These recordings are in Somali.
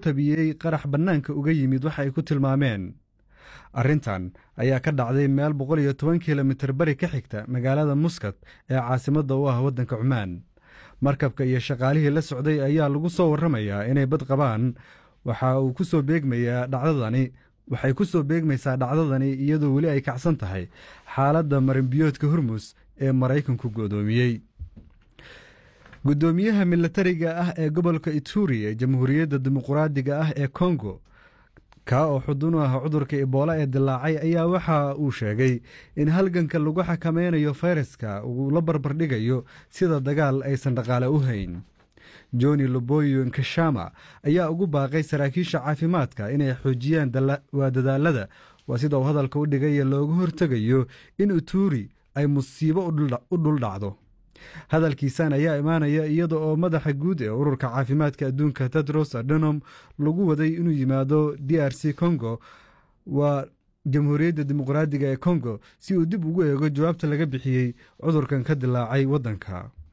tabiyey qarax bannaanka uga yimid waxa ay ku tilmaameen arrintan ayaa ka dhacday meel boqol iyo toban kilomitir bari ka xigta magaalada muskat ee caasimadda u ah waddanka cumaan markabka iyo shaqaalihii la socday ayaa lagu soo warramayaa inay bad qabaan waxa uu ku soo beegmayaa dhacdadani waxay ku soo beegmaysaa dhacdadani iyadoo weli ay kacsan tahay xaaladda marinbiyoodka hormus ee maraykanku go'doomiyey guddoomiyaha milatariga ah ee gobolka ituri ee jamhuuriyadda dimuquraadiga ah ee kongo kaa oo xudun u ah cudurka iboola ee dilaacay ayaa waxa uu sheegay in halganka lagu xakameynayo fayraska uu la barbardhigayo sida dagaal aysan dhaqaale u hayn joni loboyo nkashama ayaa ugu baaqay saraakiisha caafimaadka inay xoojiyaan waa dadaalada waa sida uu hadalka u dhigay looga hortegayo in uturi ay musiibo u dhul dhacdo hadalkiisan ayaa imaanaya iyada oo madaxa guud ee ururka caafimaadka adduunka tedros adenom lagu waday inuu yimaado d r c congo waa jamhuuriyadda dimuqraadiga ee congo si uu dib ugu eego jawaabta laga bixiyey cudurkan ka dilaacay waddanka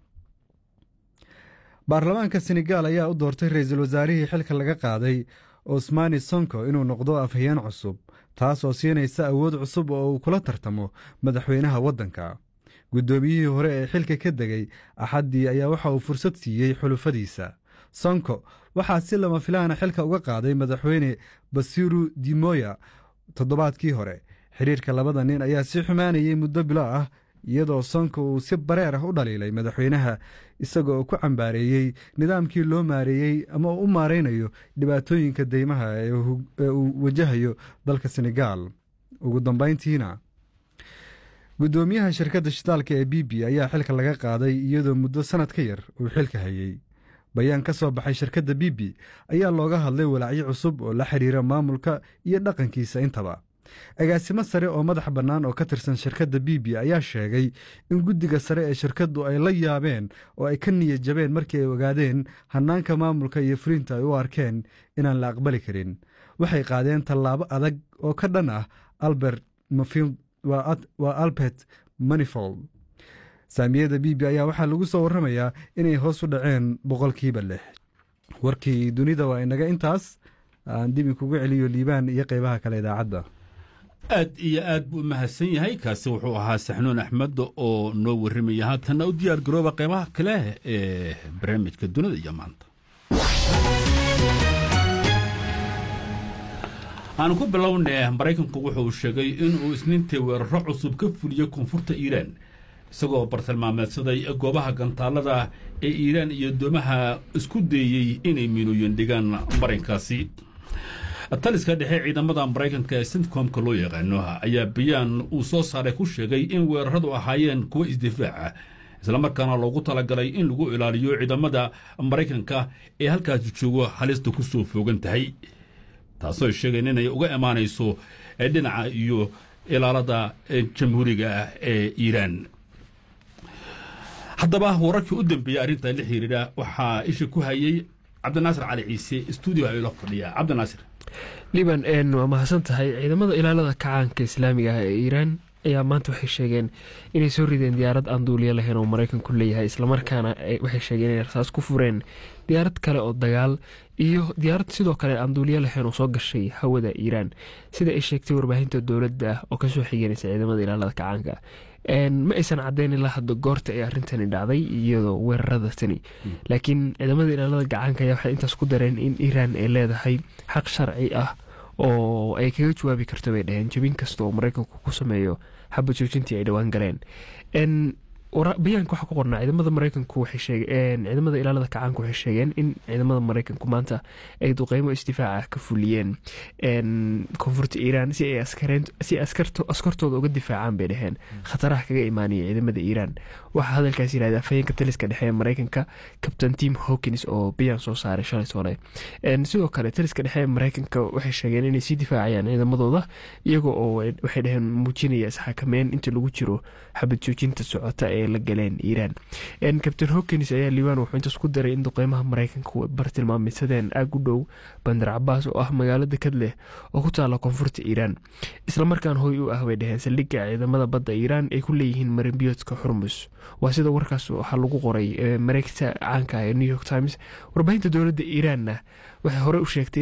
baarlamaanka senegal ayaa u doortay ra-iisul wasaarihii xilka laga qaaday osmani sonko inuu noqdo afhayeen cusub taas oo siinaysa awood cusub oo uu kula tartamo madaxweynaha waddanka guddoomiyihii hore ee xilka ka degay axaddii ayaa waxa uu fursad siiyey xulufadiisa sonko waxaa si lama filaana xilka uga qaaday madaxweyne basiru dimoya toddobaadkii hore xiriirka labada nin ayaa si xumaanayay muddo bilo ah iyadoo sonko uu si bareer ah u dhaliilay madaxweynaha isaga oo ku cambaareeyey nidaamkii loo maareeyey ama uu u maaraynayo dhibaatooyinka deymaha ee uu wajahayo dalka senegal ugu dambayntiina guddoomiyaha shirkadda shitaalka ee b b ayaa xilka laga qaaday iyadoo muddo sannad ka yar uu xilka hayey bayaan ka soo baxay shirkadda b b ayaa looga hadlay walaacyo cusub oo la xiriira maamulka iyo dhaqankiisa intaba agaasimo sare oo madax bannaan oo ka tirsan shirkadda b b ayaa sheegay in guddiga sare ee shirkaddu ay la yaabeen oo ay ka niyad jabeen markii ay ogaadeen hannaanka maamulka iyo fulinta ay u arkeen inaan la aqbali karin waxay qaadeen tallaabo adag oo ka dhan ah albert mafield waa albert manifold saamiyada b b ayaa waxaa lagu soo warramayaa inay hoos u dhaceen boqolkiiba lix warkii dunida waa inaga intaas aan dib inkugu celiyo liibaan iyo qeybaha kale idaacadda aad iyo aad buu u mahadsan yahay kaasi wuxuu ahaa saxnuun axmed oo noo warramaya haatanna u diyaar garooba qeybaha kale ee barnaamijka dunida iyo maanta aanu ku bilownay maraykanku wuxuu sheegay inuu isniintii weeraro cusub ka fuliyo koonfurta iiraan isagoo bartilmaameedsaday goobaha gantaalada ee iiraan iyo doomaha isku dayey inay miinooyin dhigaan marinkaasi taliska dhexe ciidamada maraykanka ee sintcomka loo yaqaano ayaa bayaan uu soo saaray ku sheegay in weeraradu ahaayeen kuwo isdifaaca islamarkaana loogu talagalay in lagu ilaaliyo ciidamada maraykanka ee halkaasi joogo halista ku soo foogan tahay taasoo sheegeen inay uga imaanayso dhinaca iyo ilaalada jamhuuriga ah ee iiraan haddaba wararkii u dambeeyey arrinta la xiriira waxaa isha ku hayay cabdinaasir cali ciise stuudio ayuu la fadhiyaa cabdinaasir liban waa mahadsan tahay ciidamada ilaalada kacaanka islaamiga ah ee iiraan ayaa maanta waxay sheegeen inay soo rideen diyaarad aan duuliyo lahayn oo maraykanku leeyahay islamarkaana waxay sheegeen inay rasaas ku fureen diyaarad kale oo dagaal iyo diyaarad sidoo kale aan duuliyo lahayn oo soo gashay hawada iiraan sida ay sheegtay warbaahinta dowladda oo kasoo xiganaysa ciidamada ilaalada kacaanka ma aysan caddayn ilaa hadda goorta ay arrintani dhacday iyadoo weerarada tani laakiin ciidamada ilaalada gacaanka ayaa waxay intaas ku dareen in iiraan ay leedahay xaq sharci ah oo ay kaga jawaabi karto bay dhaheen jabin kasta oo maraykanku ku sameeyo xaba joojintii ay dhowaan galeen bayaanka waxaa ku qornaa ciidamada maraykanku waxay sheegeen ciidamada ilaalada kacaanka waxay sheegeen in ciidamada maraykanku maanta ay duqeymo isdifaaca ka fuliyeen koonfurta iiraan si ay si askartooda uga difaacaan bay dhaheen khataraha kaga imaanaya ciidamada iiraan waxaa hadalkaas yihahda afhayeenka taliska dhexe ee maraykanka captain tim hawkins oo bayaan soo saaray shalay sole sidoo kale taliska dhexe ee maraykanka waxay sheegeen inay sii difaacayaan ciidamadooda iyaga oo waxay dhaheen muujinaya isxakameyn inta lagu jiro xabad joojinta socota ee la galeen iiraan captain hawkins ayaa liibaan wuxuu intaas ku daray in duqeymaha maraykanku bartilmaameysadeen aag u dhow bandar cabaas oo ah magaalo dekad leh oo ku taala koonfurta iiraan islamarkaan hoy u ah bay dhaheen saldhigga ciidamada badda iiraan ay ku leeyihiin marinbiyoodka xurmus waa sida warkaas waxaa lagu qoray mareegta caanka ah ee new york times warbaahinta dowladda iiraanna waxay hore u sheegtay